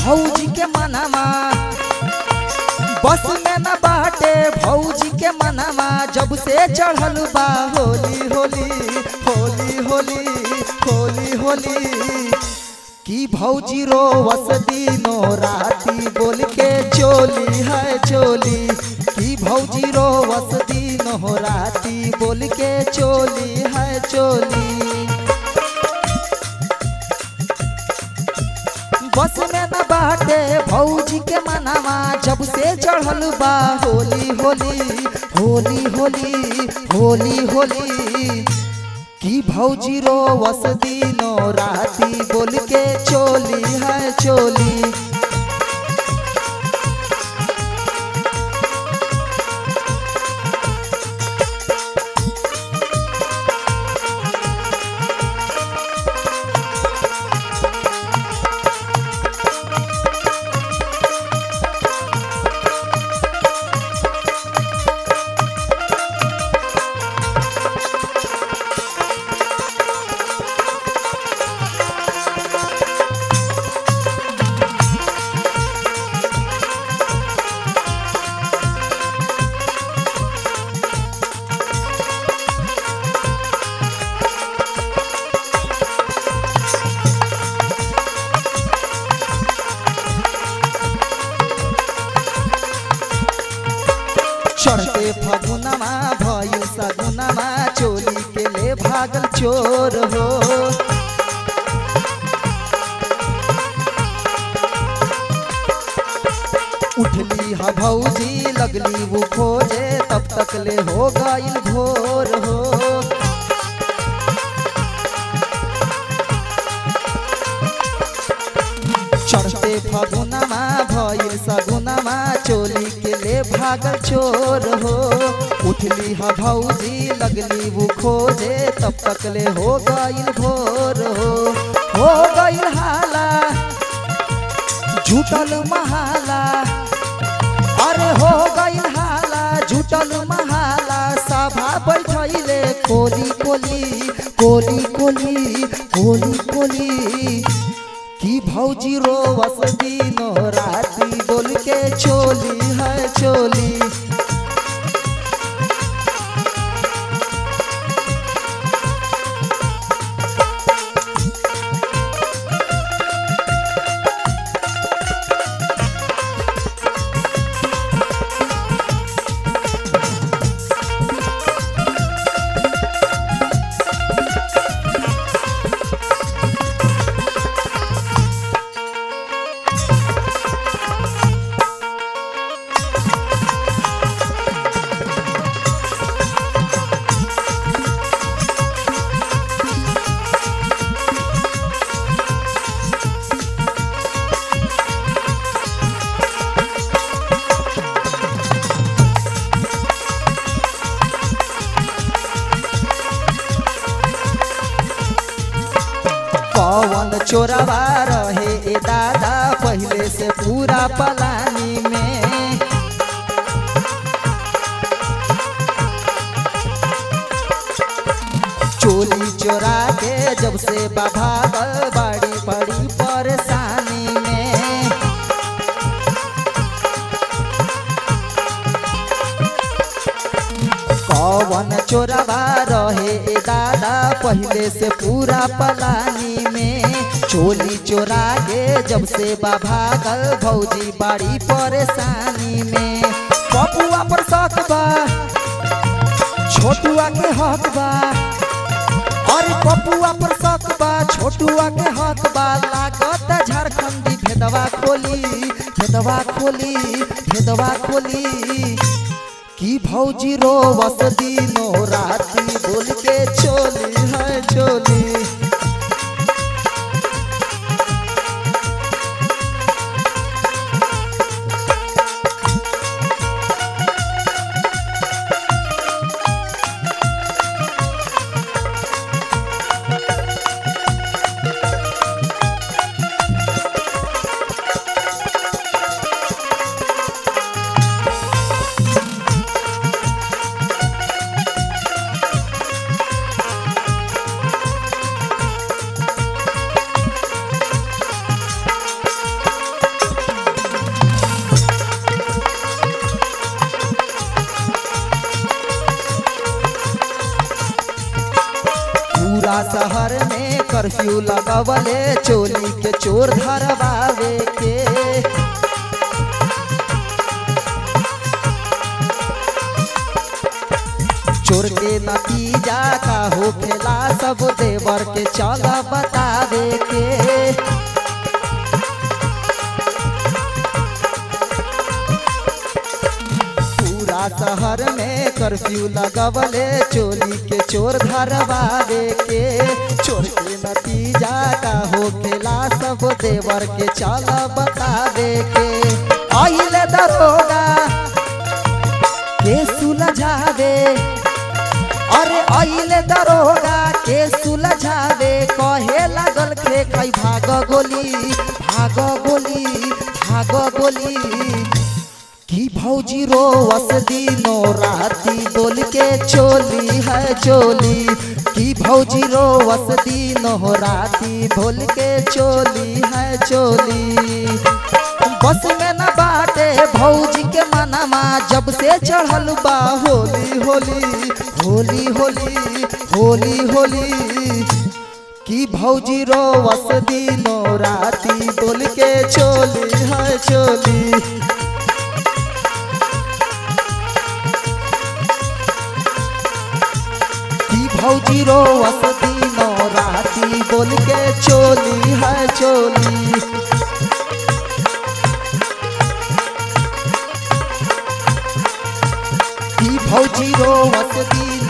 भौजी के मनामा बस में न बाटे भौजी के मनामा जब से चढ़ल बा होली होली होली होली होली होली की भौजी रो वस दिनो राती बोल के चोली है चोली की भौजी रो वस दिनो राती बोल के चोली है चोली बस में न बाटे भौजी के मनावा जब से चढ़ल बा होली होली होली होली होली होली की भौजी रो वस दिनो राती बोल के चोली है चोली चढ़ते फगुनमा भइल सगुनमा चोली के ले भागल चोर हो उठली ह भौजी लगली वो खोजे तब तक ले हो गइल भोर हो चढ़ते फगुनमा भइल सगुनमा चोली के ले भागल चोर हो उठली ह भौजी लगली वो खोजे तब तक ले हो गइल भोर हो हो गइल हाला झूठल महाला अरे हो गइल हाला झूठल महाला सभा बैठैले कोली कोली कोली कोली कोली कोली की भौजी रो वस दिनो राती बोल के चोली है चोली पवन चोरवा रहे ए दादा पहले से पूरा पलानी में चोली चोरा के जब से बाभागल बड़ी बड़ी परेशानी में कौवन चोरवा रहे ए दादा पहले से पूरा पलानी में चोली चोरा के जब से बाभागल भौजी बड़ी परेशानी में पपुआ पर शक बा छोटुआ के हक बा अरे पपुआ पर शक बा छोटुआ के हक बा लागत झारखंडी भेदवा खोली भेदवा खोली भेदवा खोली की भौजी रो वस दिनो राती बोल के चोली है चोली कर्फ्यू लगवले चोली के चोर धरवावे के चोर के नतीजा का हो खेला सब देवर के चल बतावे के पूरा शहर में कर्फ्यू लगवले चोली के चोर धरवावे के चोर के नतीजा का हो खेला सब देवर के चल बतावे के आइले दरोगा के सुलझावे अरे आइले दरोगा के सुलझावे कहे लागल के कई भाग गोली भाग गोली भाग गोली की भौजी रोवस दिनो राती बोल के चोली है चोली की भौजी रोवस दिनो राती बोल के चोली है चोली बस में न बाटे भौजी के मनमा जब से चढ़ल बा होली होली होली होली होली होली की भौजी रोवस दिनो राती बोल के चोली है चोली की भौजी रोवस दिनो राती बोल के चोली है चोली की भौजी रोवस दिनो